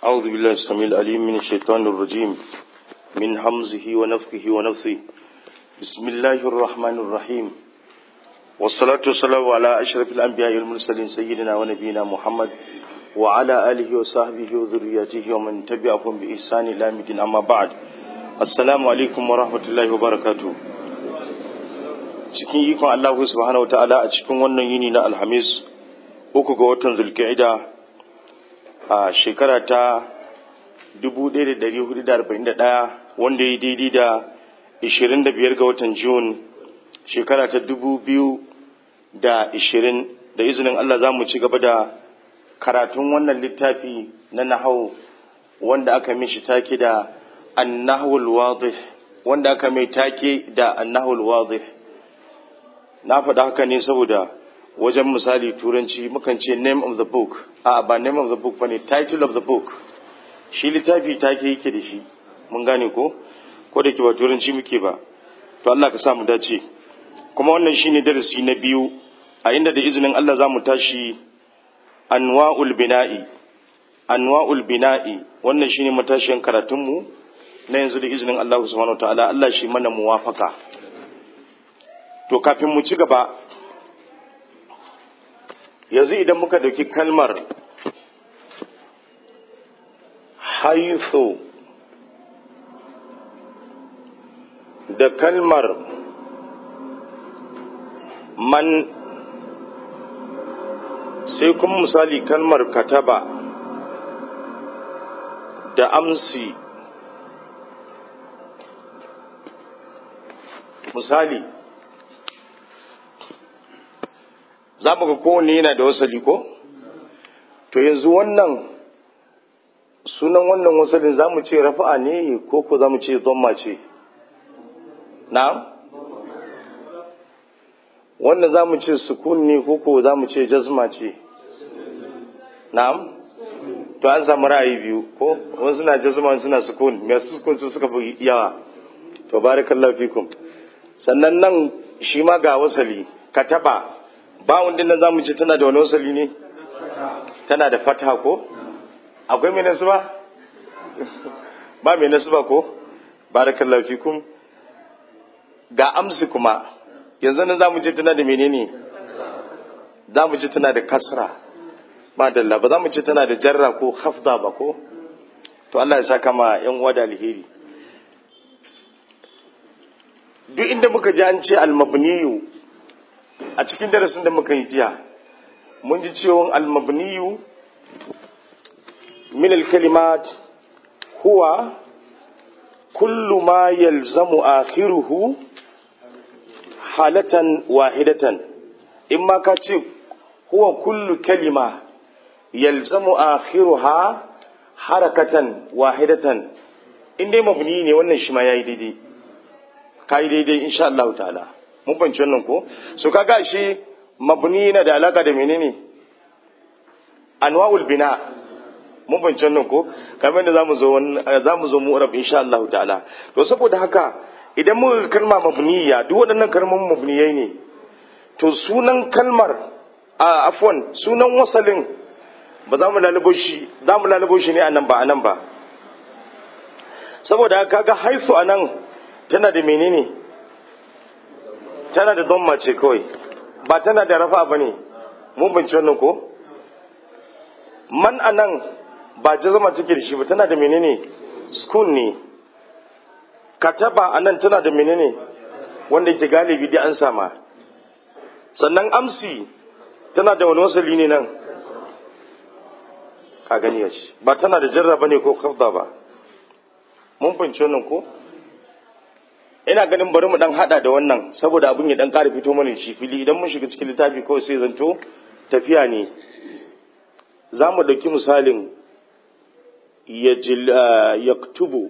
أعوذ بالله السميع العليم من الشيطان الرجيم من همزه ونفخه ونفثه بسم الله الرحمن الرحيم والصلاة والسلام على أشرف الأنبياء والمرسلين سيدنا ونبينا محمد وعلى آله وصحبه وذرياته ومن تبعهم بإحسان إلى مدين أما بعد السلام عليكم ورحمة الله وبركاته cikin ikon Allah subhanahu ta'ala a cikin wannan yini na Alhamis uku ga watan Zulqa'ida a shekara ta 1441 wanda ya daidai da 25 ga watan Jun shekara ta 2020 da izinin Allah za mu ci gaba da karatun wannan littafi na nahau wanda aka mishi take da annahul wadih wanda aka mai take da annahul wadih na faɗa haka ne saboda wajen misali turanci mukan ce name of the book a ba name of the book bane title of the book shi littafi take yake da shi mun gane ko ko da ke ba turanci muke ba to Allah ka sa mu dace kuma wannan shine darasi na biyu a inda da izinin Allah za mu tashi anwa'ul bina'i anwa'ul bina'i wannan shine matashiyan karatunmu na yanzu da izinin Allah subhanahu wataala Allah shi mana muwafaka to kafin mu ci gaba yanzu idan muka dauki kalmar haithu da kalmar man sai kuma misali kalmar kataba da amsi misali za mu ga kowanne yana da wasali ko to yanzu wannan sunan wannan wasalin za mu ce rafa'a ne ko ko za mu ce zomma ce na wannan za mu ce sukun ne ko ko za mu ce jazma ce na'am to an samu ra'ayi biyu ko wasu na jazma suna sukun masu sukun su suka fi yawa to barakallahu fikum sannan nan shi ma ga wasali kataba bawon din nan zamu ce tana da wani wasali ne tana da fata ko akwai mai nasu ba ba mai nasu ba ko barakallahu fikum ga amsi kuma yanzu nan zamu ce tana da menene zamu ce tana da kasra ba dalla ba zamu ce tana da jarra ko hafda ba ko to Allah ya saka ma yan uwa da alheri duk inda muka ji an ce al-mabniyu a cikin darasin da muka yi jiya mun ji cewa al-mabniyu min al-kalimat huwa kullu ma yalzamu akhiruhu halatan wahidatan in ma ka ce huwa kullu kalima yalzamu akhiruha harakatan wahidatan in dai mabni ne wannan shi ma yayi daidai kai daidai insha Allah ta'ala mun banci wannan ko so kaga shi mabni yana da alaka da menene anwa'ul bina mun banci wannan ko kamar da zamu zo zamu zo mu rab insha Allah ta'ala to saboda haka idan muka kalma mabniya duk waɗannan kalmomin mabniyai ne to sunan kalmar a afwan sunan wasalin ba za mu lalubo shi za mu lalubo shi ne anan ba anan ba saboda kaga haifu anan tana da menene tana da dhamma ce kawai ba tana da rafa ba ne mun binci wannan ko man anan ba ce zama take da shi ba tana da menene sukun ne kataba anan tana da menene wanda yake galibi dai an sama sannan amsi tana da wani wasali ne nan ka gani ya shi ba tana da jarra ba ne ko kafda ba mun binci wannan ko ina ganin bari mu dan hada da wannan saboda abin ya dan ƙara fito mana shi fili idan mun shiga cikin littafi kawai sai zanto tafiya ne za mu ɗauki misalin yaktubu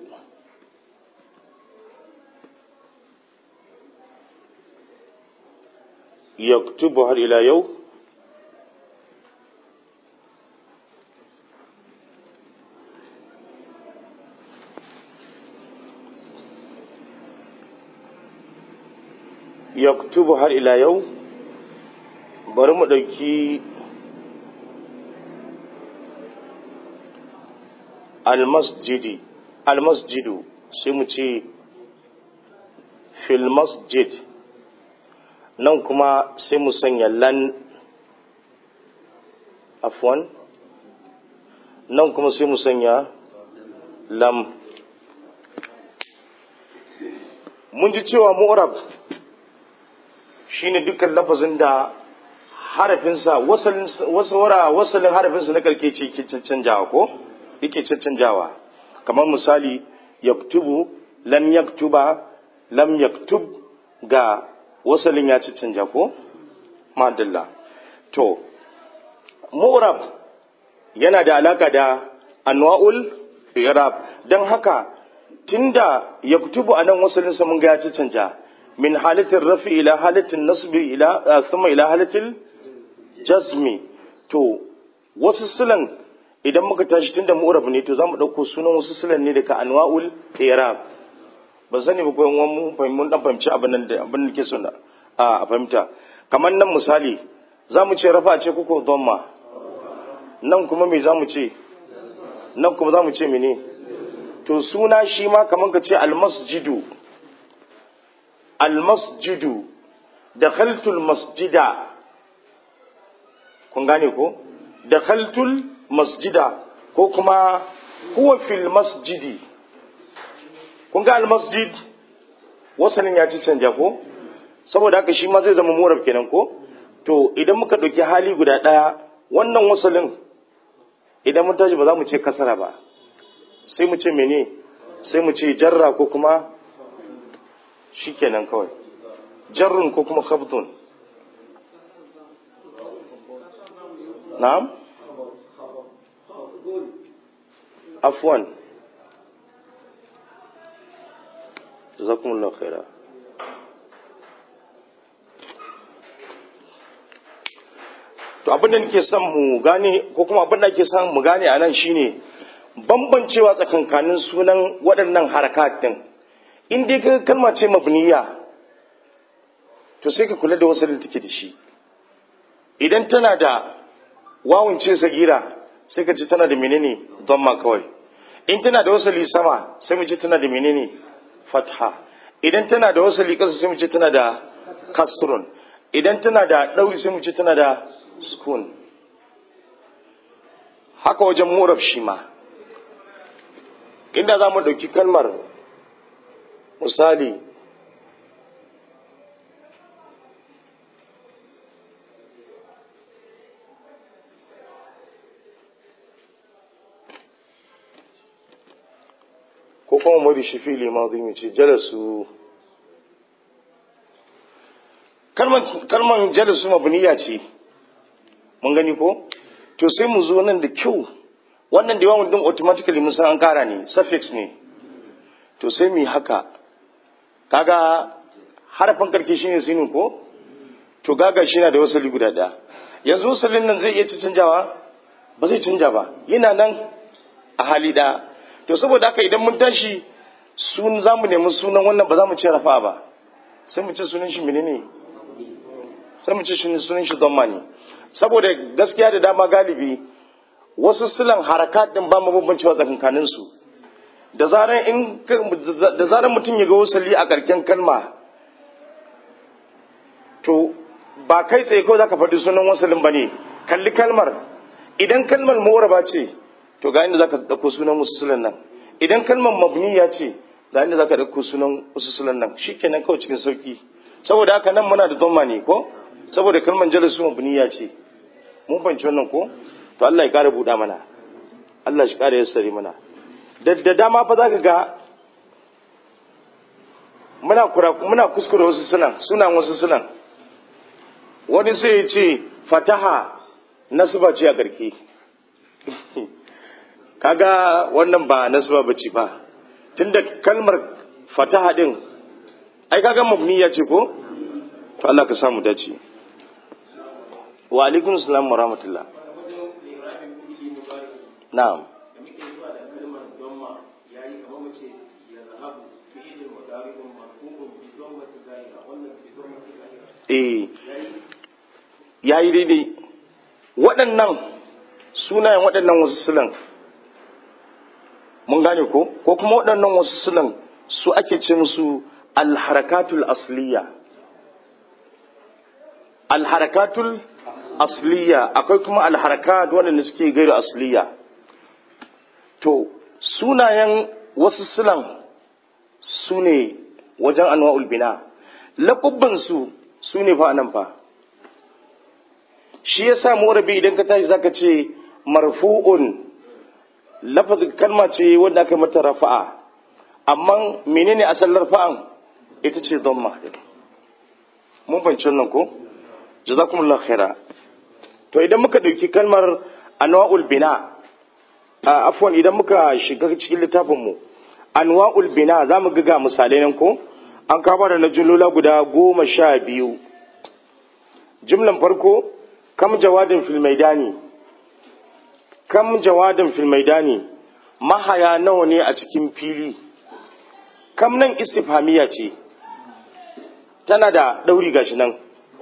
yaktubu har ila yau yaktubu har ila yau bari mu ɗauki almasjidi almasjidu sai mu ce fil masjid nan kuma sai mu sanya lan afwan nan kuma sai mu sanya lam mun ji cewa mu'rab shine dukkan lafazin da harafinsa wasalin harafinsa na karke ce ke cancanjawa ko yake cancanjawa kamar misali yaktubu lam yaktuba lam yaktub ga wasalin ya cancanja ko madalla to mu'rab yana da alaka da anwa'ul i'rab dan haka tunda yaktubu anan wasalin sa mun ga ya cancanja min halatin rafi ila halatin nasbi ila thumma ila halatil jazmi to wasu silan idan muka tashi tunda mu'rab ne to zamu dauko sunan wasu silan ne daga anwa'ul i'rab ba sani ba ko mun fahimci mun dan fahimci abin nan da abin da ke so a fahimta kamar nan misali zamu ce rafa ce kuko dhamma nan kuma me zamu ce nan kuma zamu ce mene to suna shi ma kamar ka ce almasjidu almasjidu dakhaltul masjida kun gane ko dakhaltul masjida ko kuma huwa fil masjidi kun ga almasjid wasanin ya ci canja ko saboda haka shi ma zai zama murab kenan ko to idan muka ɗauki hali guda ɗaya wannan wasalin idan mun tashi ba za mu ce kasara ba sai mu ce mene sai mu ce jarra ko kuma shi kenan kawai jarrun ko kuma khafdun na'am afwan jazakumullahu khaira to abin da nake son mu gane ko kuma abin da ake son mu gane a nan shine bambancewa tsakankanin sunan waɗannan harakat din in dai ka kalma ce mabniya to sai ka kula da wasu da take da shi idan tana da wawun ce sagira sai ka ce tana da menene dhamma kawai in tana da wasali sama sai mu ce tana da menene fatha idan tana da wasali kasa sai mu ce tana da kasrun idan tana da ɗauri sai mu ce tana da sukun haka wajen muraf shi ma inda za mu ɗauki kalmar misali ko kuma mu da shi fili ma zai ce jalasu kalman jalasu mabniya ce mun gani ko to sai mu zo nan da kyau wannan da yawan din automatically mun san an kara ne suffix ne to sai mu yi haka kaga harafin karke shine sinin ko to gaga shi na da wasali guda daya yanzu wasalin nan zai iya canjawa ba zai canja ba yana nan a hali daya to saboda haka idan mun tashi sun za mu nemi sunan wannan ba za mu ce rafa ba sai mu ce sunan shi menene sai mu ce sunan shi don ne saboda gaskiya da dama galibi wasu silan harakat din ba mu bambancewa tsakankanin su da zaran in da zaran mutum ya ga wasali a karken kalma to ba kai tsaye ko zaka faɗi sunan wasalin bane kalli kalmar idan kalmar mu'raba ce to ga inda zaka dauko sunan musulan nan idan kalmar mabniya ce ga inda zaka dauko sunan musulan nan shikenan kawai cikin sauki saboda haka nan muna da dhamma ne ko saboda kalmar jalasu mabniya ce mun fahimci wannan ko to Allah ya kare buɗa mana Allah shi kare yassare mana da dama fa zaka ga muna kura muna kuskure wasu sunan sunan wasu sunan wani sai ya ce fataha nasba ce a garke kaga wannan ba nasba bace ba tunda kalmar fataha din ai kaga mabniya ce ko to Allah ka samu dace wa alaikum salam wa rahmatullah na'am eh yayi daidai waɗannan sunayen waɗannan wasu silan mun gane ko ko kuma waɗannan wasu sunan su ake ce musu alharakatul asliya alharakatul asliya akwai kuma alharakat waɗanda suke gairu asliya to sunayen wasu sunan su ne wajen anwa'ul bina laƙubbansu su ne fa nan fa shi ya sa morabi idan ka tashi zaka ce marfu'un lafazin kalma ce wanda aka mata rafa'a amma menene asalin rafa'an ita ce dhamma mun fahimci wannan ko jazakumullah khaira to idan muka dauki kalmar anwa'ul bina a afwan idan muka shiga cikin littafin mu anwa'ul bina zamu ga ga misalai nan ko an kama da na jumlola guda goma sha biyu jumlan farko kam jawadin fil maidani kam jawadin fil maidani mahaya nawa ne a cikin fili kam nan istifhamiya ce tana da ɗauri gashi nan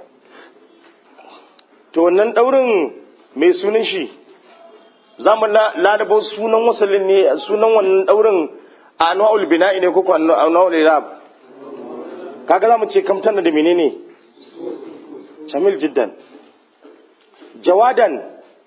to wannan ɗaurin mai sunan shi za mu ladabo sunan wasalin ne sunan wannan ɗaurin a anwa'ul bina'i ne ko anwa'ul irab kaga za mu ce kam tana da menene jamil jiddan jawadan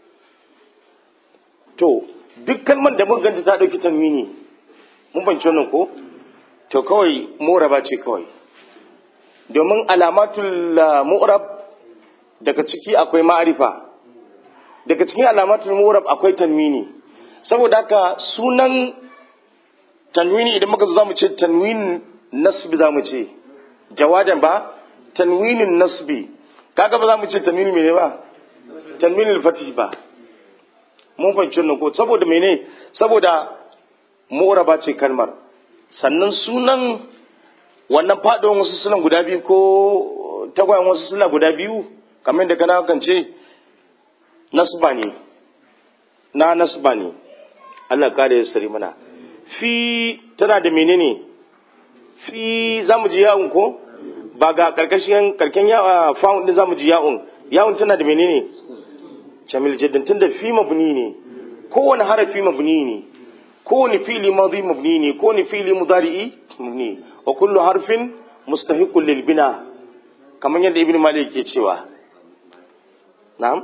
to duk kalmar da muka ganta ta ɗauki tanwini mun banci wannan ko to kawai moraba ce kawai domin alamatul mu'rab daga ciki akwai ma'arifa daga cikin alamatul mu'rab akwai tanwini saboda haka sunan tanwini idan muka zo zamu ce tanwin nasbi zamu ce jawadan ba tanwinin nasbi kaga ba zamu ce tanwini mene ba tanwinin fatih ba mun fahimci wannan ko saboda mene saboda mu'raba ce kalmar sannan sunan wannan faɗuwan wasu suna guda biyu ko tagwayen wasu suna guda biyu kamar da kana kan ce nasba ne na nasba ne Allah kare ya sari mana fi tana da menene fi za mu ji yawon ko ba ga karkashin karken yawa fa'un din za mu ji yawon yawon tana da menene jamil jiddan tun da fi mabni ne kowane harafi mabni ne kowane fili madhi mabni ne kowane fili mudari'i mabni wa kullu harfin mustahiqun lil bina kamar yadda ibnu malik ke cewa na'am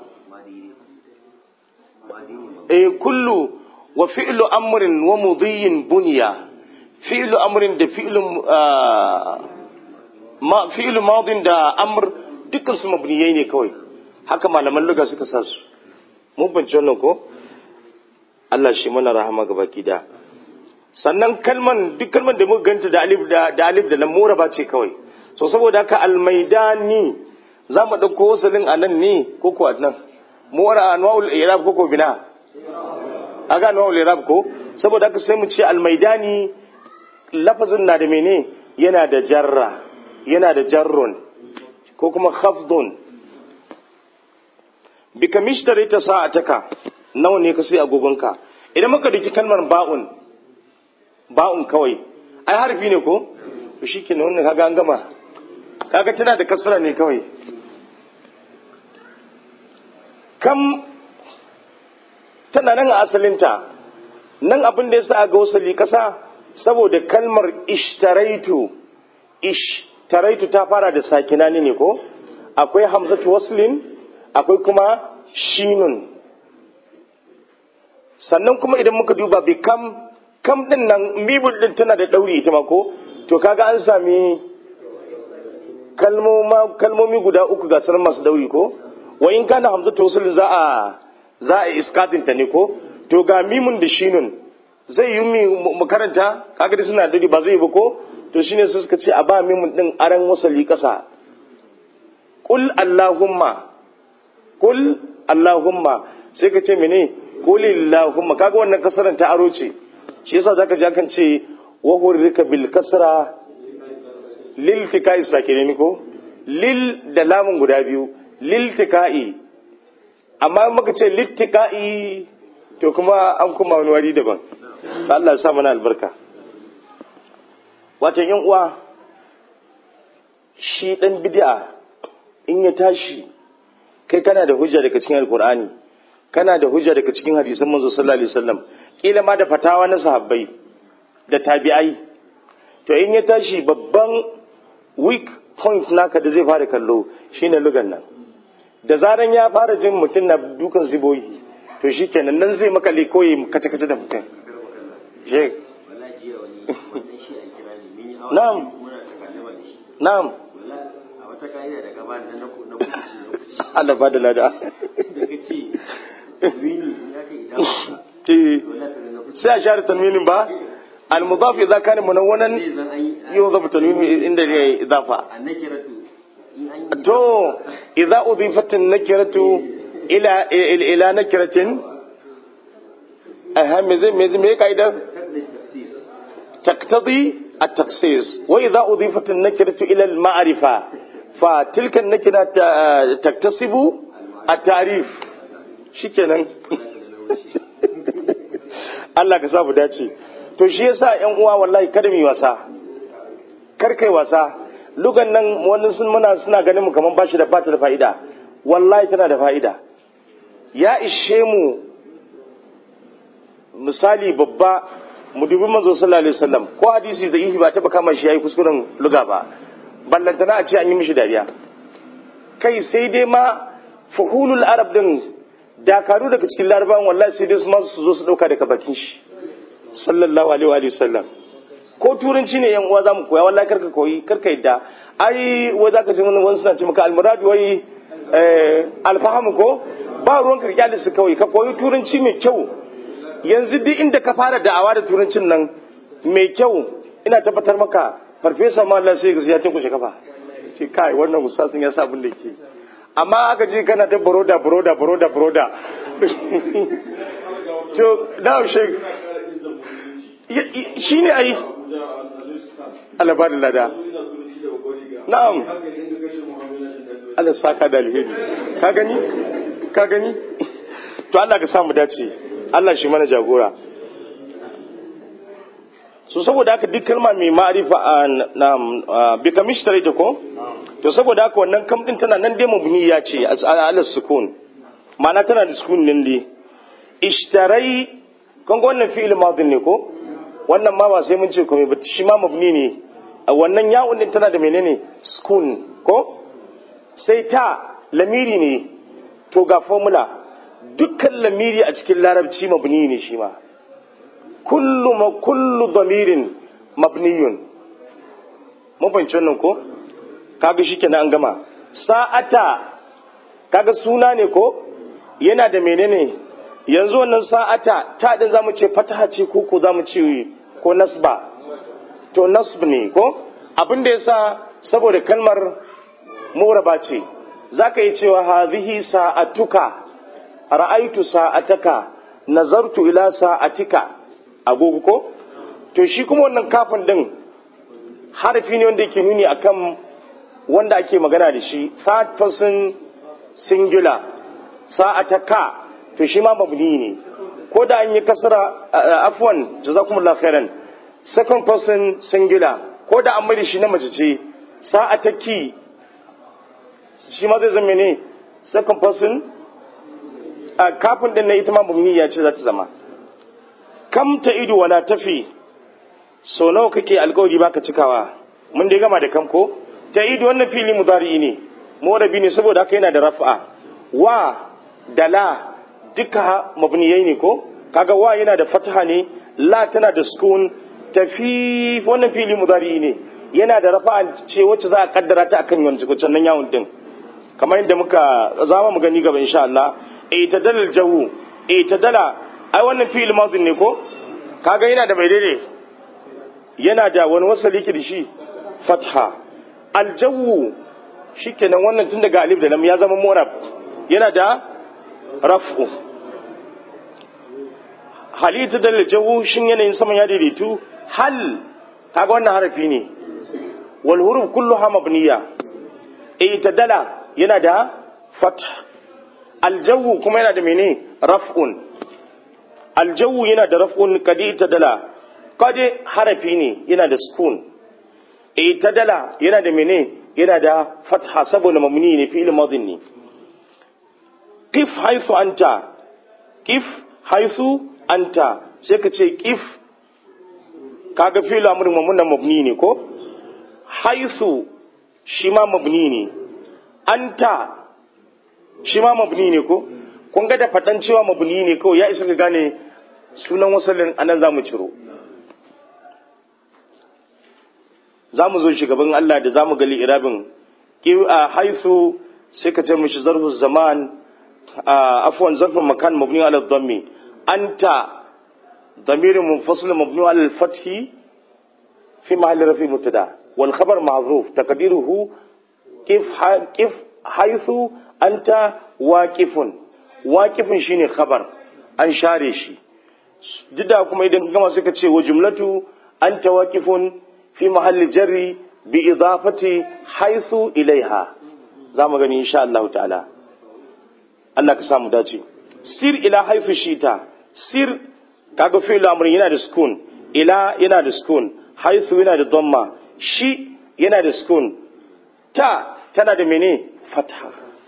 eh kullu wa fi'lu amrin wa mudhiyin bunya fi'lu amrin da fi'lu ma fi'lu madin da amr dukkan su mabniyai ne kawai haka malaman lugha suka sa su mun bance wannan ko Allah shi mana rahama ga baki da sannan kalman duk kalman da muka ganta da alif da da alif da lam ba ce kawai so saboda haka almaidani za mu ɗauko wasalin a nan ne ko ko a nan mura anwa'ul irab ko ko bina aga anwa'ul irab ko saboda haka sai mu ce almaidani lafazin na da mene yana da jarra yana da jarrun ko kuma khafdun bika mishtari ta sa'ataka nawa ne ka sai agogonka idan muka daki kalmar ba'un ba'un kawai ai harfi ne ko to shikenan wannan kaga an gama kaga tana da kasra ne kawai kam tana nan a asalinta nan abin da yasa ga wasali kasa saboda kalmar ishtaraitu ishtaraitu ta fara da sakinani ne ko akwai hamzatu waslin akwai kuma shinun sannan kuma idan muka duba bi kam kam din nan mibul din tana da dauri ita ma ko to kaga an sami kalmomi guda uku ga sanar masu dauri ko wa in kana hamza tawassul za a za a iskatin ta ne ko to ga mimun da shinun zai yi mi makaranta kaga dai suna dauri ba zai ba ko to shine su suka ce a ba mimun din aran wasali kasa qul allahumma qul allahumma sai ka ce mene qul allahumma kaga wannan kasaran ta aro ce shi yasa zaka ji akan ce wa hurrika bil kasra lil tikai sakine ko lil da lamun guda biyu lil tikai amma muka ce lil tikai to kuma an kuma wani wari daban Allah ya sa mana albarka wato yan uwa shi dan bid'a in ya tashi kai kana da hujja daga cikin alkur'ani kana da hujja daga cikin hadisan manzo sallallahu alaihi wasallam kila ma da fatawa na sahabbai da tabi'ai to in ya tashi babban weak point naka da zai fara kallo shine lugan nan da zaran ya fara jin mutum na dukan ziboyi to shikenan nan zai maka koyi kace kace da mutum she na'am na'am a wata ka'ida da gaba na na kuci Allah ba da lada da kace wini ya kai idan eh wala ta na kuci sai a share tanwinin ba al-mudaf idza kana munawwanan zai zan an yi yudhaf tanwin inda ya idafa annakiratu in an yi to idza udifat an-nakiratu ila ila nakiratin aha me zai me zai me kaidar tablis tafsis تقتضي التخصيص وإذا أضيفت النكرة إلى المعرفة فتلك النكرة ت- تكتسب التعريف شكرا Allah ka samu dace to shi yasa ƴan uwa wallahi kada mu yi wasa kar kai wasa lugan nan wani sun muna suna ganin mu kaman bashi da bata da fa'ida wallahi tana da fa'ida ya ishe mu misali babba mu dubi manzo sallallahu alaihi wasallam ko hadisi da ihi ba taba kama shi yayi kuskuren luga ba ballantana a ce an yi mishi dariya kai sai dai ma fuhulul arab din dakaru daga cikin larabawan wallahi sai dai su ma su zo su dauka daga bakin shi sallallahu alaihi wa alihi wasallam ko turanci ne yan uwa zamu koya wallahi karka koyi karka yadda ai wai zaka ji wani suna ce maka almuradu wai eh alfahamu ko ba ruwan ka kyale su kawai ka koyi turanci mai kyau yanzu duk inda ka fara da'awa da turancin nan mai kyau ina tabbatar maka farfesa ma Allah sai ya tinkushe kafa ce kai wannan ustazin ya sa abin da ke amma aka ji kana ta broda broda broda broda to now shek shi ne ai Allah ba da lada na'am Allah saka da alheri ka gani ka gani to Allah ka samu dace Allah shi mana jagora so saboda haka duk kalma mai ma'arifa na bi kamishtare ta ko to saboda haka wannan kam din tana nan dai mabniya ce ala sukun ma'ana tana da sukun din dai ishtarai kan ga wannan fi'il madin ne ko wannan ma ba sai mun ce komai ba shi ma mabni ne wannan ya'un din tana da menene sukun ko sai ta lamiri ne to ga formula dukkan lamiri a cikin larabci mabni ne shi ma kullu ma kullu damirin mabniyun mun fahimci wannan ko kaga shikenan an gama sa'ata kaga suna ne ko yana da menene yanzu wannan sa'ata ta din zamu ce fataha ce ko ko zamu ce ko nasba to nasb ne ko abin da yasa saboda kalmar muraba ce zaka yi cewa hadhihi sa'atuka ra'aitu sa'ataka nazartu ila sa'atika agogo ko to shi kuma wannan kafin din harfi ne wanda yake nuni akan wanda ake magana da shi third person singular sa'ataka to shi ma mabni ne ko da an yi kasara afwan jazakumullahu khairan second person singular ko da an mai shi na mace ce sa'ataki shi ma zai zama ne second person a kafin din na ita ma mabniya ce za ta zama kam ta ido wala tafi so nawa kake alkawari baka cikawa mun dai gama da kam ko ta ido wannan fili mudari ne morabi ne saboda haka yana da raf'a wa da la duka mabniyai ne ko kaga wa yana da fataha ne la tana da sukun tafi wannan fili mudari ne yana da rafa'a ce wacce za a kaddara ta akan wancan nan yawon din kamar yadda muka zama mu gani gaba insha Allah itadala aljawu itadala ai wannan fi'il madin ne ko kaga yana da mai daidai yana da wani wasali ki da shi fatha aljawu shikenan wannan tun daga alif da lam ya zama murab yana da raf'u hal itadala aljawu shin yanayin saman ya daidaitu hal kaga wannan harafi ne wal huruf kulluha mabniya itadala yana da fath aljawu kuma yana da mene raf'un aljawu yana da raf'un kadi itadala kadi harafi ne yana da sukun itadala yana da mene yana da fatha saboda mamni ne fi'il madin ne qif haythu anta kif haisu anta sai ka ce kif kaga fi'il amrin mamuna mabni ne ko haisu shi ma mabni ne anta shi ma mabni ne ko kun ga da faɗan cewa mabni ne kawai ya isa ka gane sunan wasallin anan za mu ciro za mu zo shugaban Allah da za mu gali irabin a haisu sai ka ce mishi zarfu zaman afwan zarfin makan mabni ala dhammi anta ضمير منفصل مبني على الفتح في محل رفع مبتدا والخبر محذوف تقديره كيف كيف حيث انت واقف واقف shine khabar an share shi dida kuma idan gama suka ce wa jumlatu anta waqifun fi mahalli jarri bi idafati haythu ilaiha zamu gani insha Allah ta'ala Allah ka samu dace sir ila haythu shita sir kaga fi'il amrin yana da sukun ila yana da sukun haythu yana da dhamma shi yana da sukun ta tana da mene fatha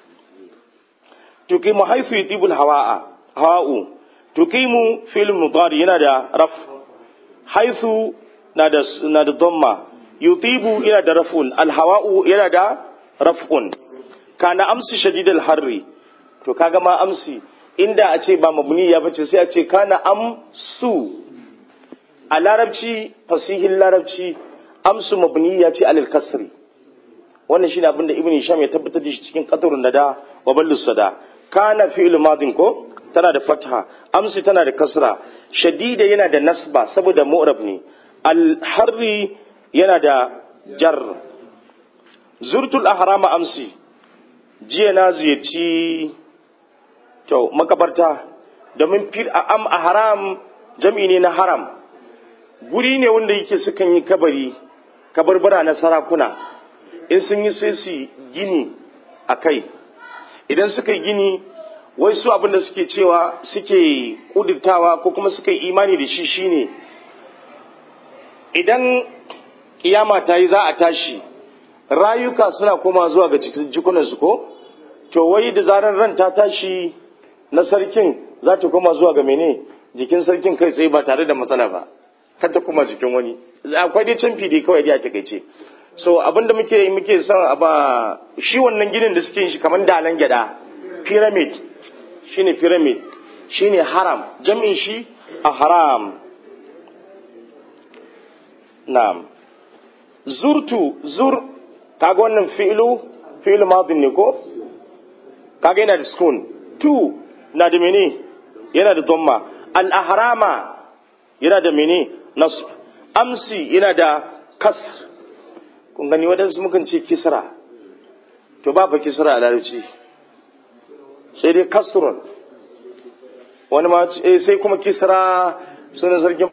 tuqimu haythu yutibul hawa'a hawa'u tuqimu fi'il mudari yana da raf haythu na da na da dhamma yutibu yana da raf'un al hawa'u yana da raf'un kana amsi shadidal harri to kaga ma amsi inda a ce ba mabni ya bace sai a ce kana amsu a larabci fasihin larabci amsu mabni ya ce alil kasri wannan shine abin da ibn hisham ya tabbatar da shi cikin qatarun nada wa ballus sada kana fi'il madin ko tana da fatha amsi tana da kasra shadida yana da nasba saboda mu'rab ne al harri yana da jar zurtul ahrama amsi jiya na ziyarci to makabarta domin fil am a haram jam'i ne na haram guri ne wanda yake sukan yi kabari kabarbara na sarakuna in sun yi sai su gini a kai idan suka yi gini wai su abinda suke cewa suke kudurtawa ko kuma suka yi imani da shi shine idan kiyama ta yi za a tashi rayuka suna koma zuwa ga jikunansu ko to wai da zarar ran ta tashi na sarkin za ta koma zuwa ga mene jikin sarkin kai tsaye ba tare da matsala ba kar ta koma jikin wani akwai dai canfi dai kawai dai a takaice so abinda muke muke son a ba shi wannan ginin da suke yin shi kamar dalan gyada pyramid shine pyramid shine haram jam'in shi a haram na'am zurtu zur kaga wannan fi'lu fi'lu madin ne ko kaga yana da sukun tu na da mene yana da dhamma al-ahrama yana da mene nasb amsi yana da kasr kun gani wadansu mukan ce kisra to ba fa kisra a larabci sai dai kasrun wani ma sai kuma kisra sunan sarkin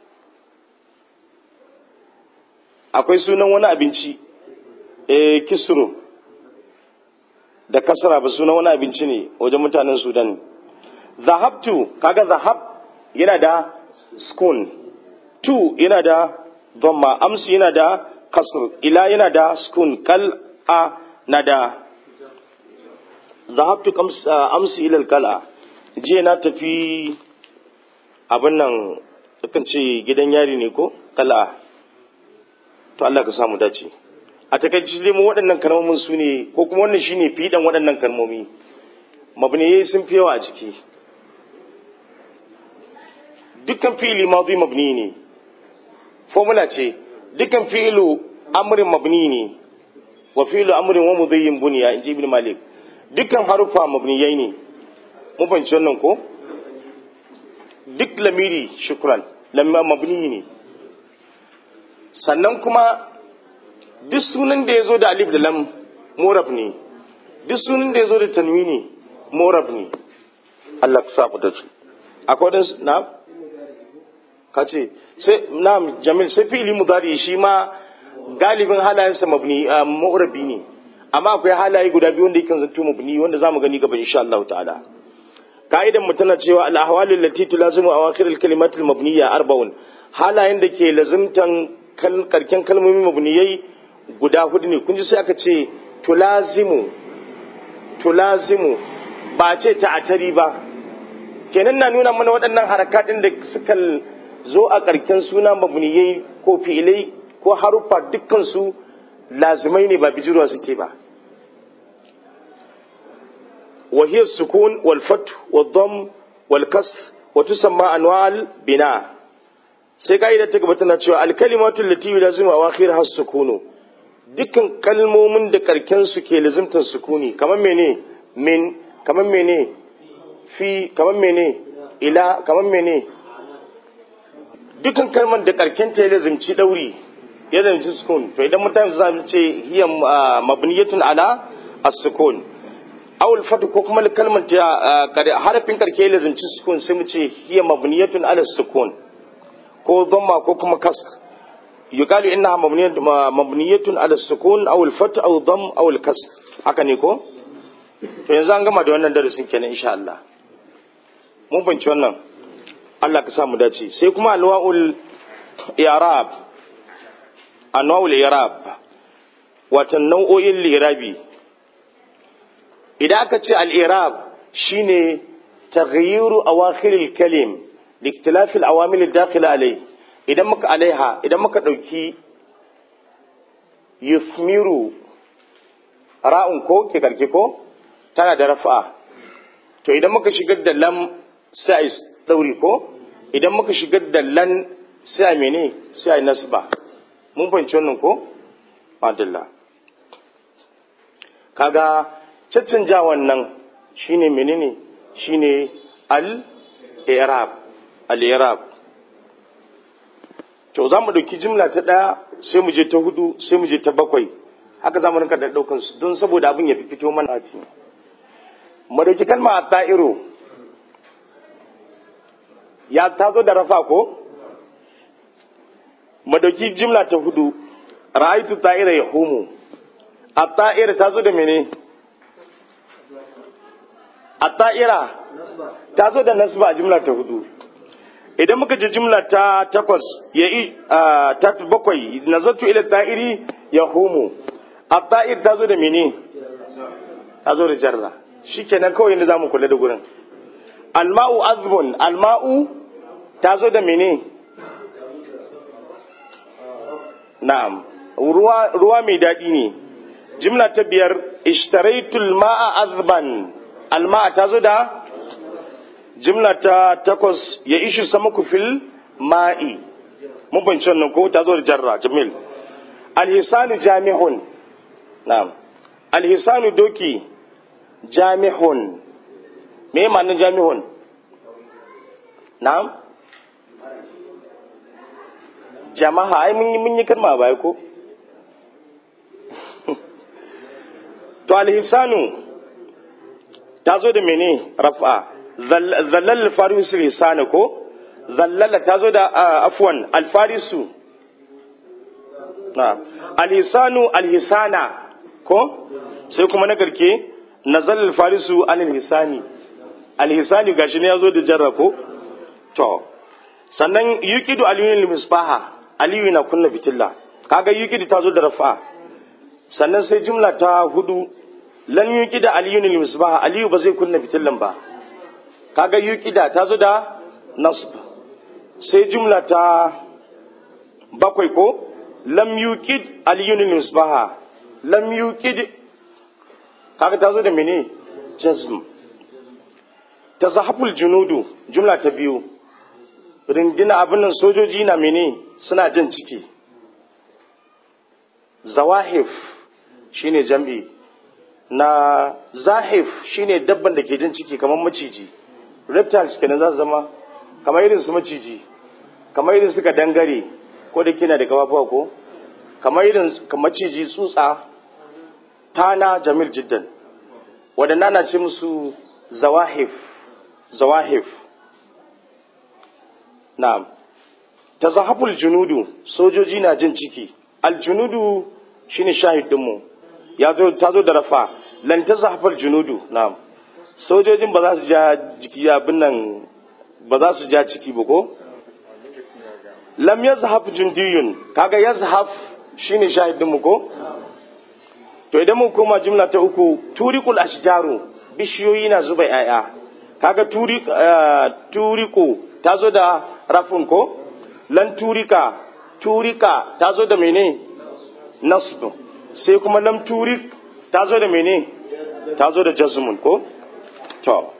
akwai sunan wani abinci eh kisru da kasra ba sunan wani abinci ne wajen mutanen sudan zahabtu kaga zahab yana da skun tu yana da dhamma amsi yana da kasr ila yana da skun kal a na da zahabtu amsi ila kala jiya na tafi abin nan kan ce gidan yari ne ko kala to Allah ka samu dace a takaice dai mu waɗannan kalmomin su ne ko kuma wannan shine fidan waɗannan kalmomi mabniyai sun fi yawa a ciki dukkan fi'ili madhi mabni ne formula ce dukkan fi'ilu amrin mabni ne wa fi'ilu amrin wa mudayyin buniya inji ibn malik dukkan harufa mabniyai ne mun fahimci wannan ko duk lamiri shukran lamma mabni ne sannan kuma duk sunan da ya zo da alif da lam morab ne duk sunan da ya zo da tanwini morab ne Allah ka sa da su akwai wadansu na ka ce sai na jamil sai fili mudari shi ma galibin halayensa mabni mu'rabi ne amma akwai halaye guda biyu wanda yake zanto mabni wanda zamu gani gaba insha Allah ta'ala ka'idan mu tana cewa al-ahwalu allati tulazimu awakhir al-kalimat al-mabniyya arba'un halayen da ke lazimtan karken kalmomi mabniyai guda hudu ne kun ji sai aka ce tulazimu tulazimu ba ce ta'atari ba kenan na nuna mana waɗannan harakatin da suka zo a ƙarken suna mabniyai ko fi'ilai ko haruffa dukkan su lazimai ne ba bijirwa suke ba وهي السكون والفتح والضم والكسر وتسمى انواع البناء sai ka'ida ta gaba tana cewa alkalimatu lati yulazimu awakhir has sukunu dukkan kalmomin da karken su ke lazimtar sukuni kamar mene min kamar mene fi kamar mene ila kamar mene dukkan kalmar da karken ta lazimci dauri ya lazimci sukun to idan mutane za su ce hiya mabniyatun ala as-sukun awul fatu ko kuma kalmar ta harafin karke lazimci sukun sai mu ce hiya mabniyatun ala sukun ko dhamma ko kuma kasr yuqalu innaha mabniyatun ala sukun aw al fatu aw dhamm aw al kasr haka ne ko to yanzu an gama da wannan darasin kenan insha Allah mun banci wannan Allah ka sa mu dace sai kuma anwa'ul i'rab anwa'ul i'rab wato nau'o'in li'irabi idan aka ce al'irab shi ne taghayyiru a wakilil kalim liktilafil awamil dakila alai idan muka alaiha idan muka ɗauki yusmiru ra'un ko ke karke ko tana da rafa'a to idan muka shigar da lam sai a ɗauri ko idan muka shigar da lan sai a mene sai a nasba mun fahimci wannan ko? Adalla. kaga caccanjawan nan shine menene shine al-i'rab al-i'rab to za mu ɗauki jimla ta ɗaya sai mu je ta hudu sai mu je ta bakwai haka za mu rinka da ɗaukan su don saboda abin ya fi fito mana ci mu ɗauki kalma a ta'iro ya ta zo da rafa ko mu ɗauki jimla ta hudu ra'aitu ta'ira ya humu a ta'ira ta zo da mene a ta'ira ta zo da nasba a jimla ta hudu idan muka ji jimla ta takwas ya yi ta bakwai nazartu ila ta'iri ya homo a ta'ir ta zo da mene ta zo da jarra shi kenan kawai yadda za mu kula da gurin alma'u azbun alma'u ta zo da mene na'am ruwa mai daɗi ne jimla ta biyar ishtaraitul ma'a azban alma'a ta zo da jimla ta takwas ya ishi sama fil ma'i mun banci wannan ko ta zo da jarra jamil alhisanu jami'un na'am alhisanu doki jami'un me ma'anin jami'un na'am jama'a ai mun yi mun yi kalma bai ko to alhisanu ta zo da mene rafa zallal farisu lisana ko zallala ta zo da afwan alfarisu na alhisanu alhisana ko sai kuma na karke nazal alfarisu alhisani alhisani gashi ne ya zo da jarra ko to sannan yuqidu aliyun misbaha aliyu na kunna fitilla kaga yuqidu ta zo da rafa sannan sai jumla ta hudu lan yuqida aliyun misbaha aliyu ba zai kunna fitillan ba kaga yuqida ta zo da nasb sai jumla ta bakwai ko lam yuqid aliyun misbaha lam yuqid kaga ta zo da mene jazm tazahaful junudu jumla ta biyu rindina abin nan sojoji na mene suna jan ciki zawahif shine jam'i na zahif shine dabban da ke jan ciki kamar maciji reptiles kenan za su zama kamar irin su maciji kamar irin suka dangare ko da kina da kafafuwa ko kamar irin maciji tsutsa tana jamil jiddan waɗanda na ce musu zawahif zawahif na'am tazahaful junudu sojoji na jin ciki aljunudu shine shahidinmu ya zo ta zo da rafa lan tazahaful junudu na'am sojojin ba za su ja jiki abin nan ba za su ja ciki ba ko lam yazhaf jundiyun kaga yazhaf shine shahidinmu ko to idan mu koma jumla ta uku turiqul ashjaru bishiyoyi na zuba yaya kaga turi turiko ta zo da rafin ko lan turika turika ta zo da mene nasbu sai kuma lam turik ta zo da mene ta zo da jazmun ko to